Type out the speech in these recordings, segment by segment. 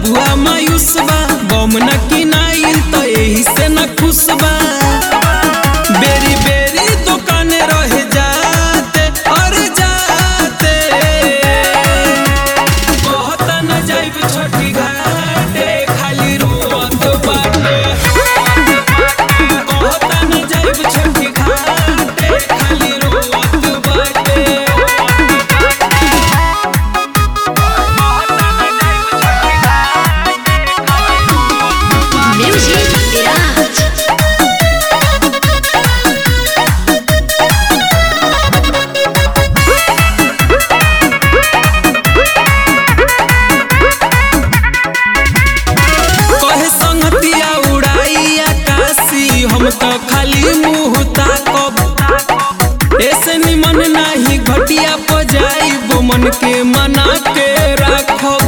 बबुआ मायूस बा बम न किनाइल त एही से न खुश बा बेरी बेरी दुकाने रह जाते और जाते बहुत न जाइब छठी घाटे खाली रोवत बाटे बहुत न जाइब छठी घाटे खाली रोवत बाटे Music Garage. कहे संगतिया उड़ाई आकाशी हम तो खाली मुंह ताकब ऐसे निमन नाही घटिया पजाई मन के मना के राखब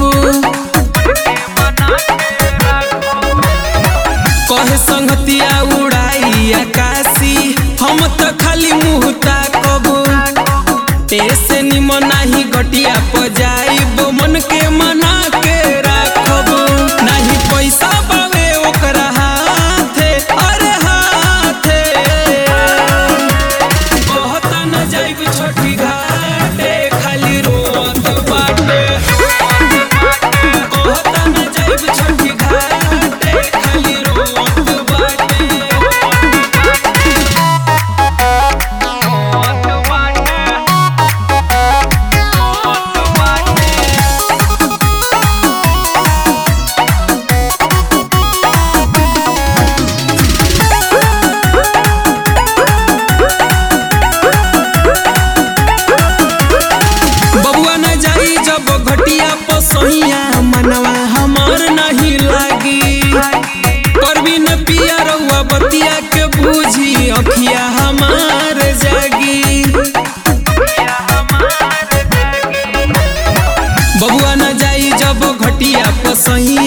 कहे संगतिया उड़ाई आकाशी हम तो खाली मुंह ताकब ऐसे निमन नाही घटिया पजाई मन के मना के राखब नाही पैसा पावे ओकरा हाथे अरे हाथे बहुत न जाइब छोटी घाटे खाली रोत बाटे बहुत न जाइब छोटी घाटे खाली रोत बाटे बबुआ न जाई जब घटिया पसहिया मनवा हमार नहीं लागी करबी न पिया रउआ बतिया के बूझी अखिया हमार जागी बबुआ न जाई जब घटिया पसहिया